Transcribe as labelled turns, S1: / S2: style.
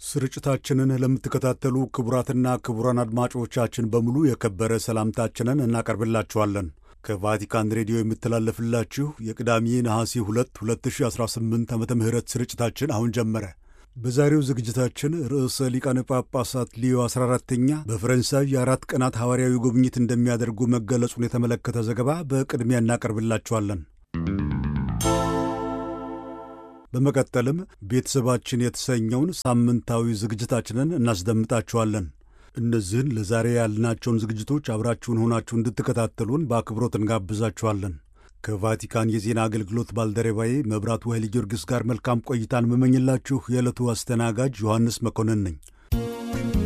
S1: ስርጭታችንን ለምትከታተሉ ክቡራትና ክቡራን አድማጮቻችን በሙሉ የከበረ ሰላምታችንን እናቀርብላችኋለን። ከቫቲካን ሬዲዮ የምተላለፍላችሁ የቅዳሜ ነሐሴ 2 2018 ዓ ም ስርጭታችን አሁን ጀመረ። በዛሬው ዝግጅታችን ርዕሰ ሊቃነ ጳጳሳት ሊዮ 14ተኛ በፈረንሳይ የአራት ቀናት ሐዋርያዊ ጉብኝት እንደሚያደርጉ መገለጹን የተመለከተ ዘገባ በቅድሚያ እናቀርብላችኋለን። በመቀጠልም ቤተሰባችን የተሰኘውን ሳምንታዊ ዝግጅታችንን እናስደምጣችኋለን። እነዚህን ለዛሬ ያልናቸውን ዝግጅቶች አብራችሁን ሆናችሁ እንድትከታተሉን በአክብሮት እንጋብዛችኋለን። ከቫቲካን የዜና አገልግሎት ባልደረባዬ መብራቱ ኃይለ ጊዮርጊስ ጋር መልካም ቆይታን መመኝላችሁ የዕለቱ አስተናጋጅ ዮሐንስ መኮንን ነኝ።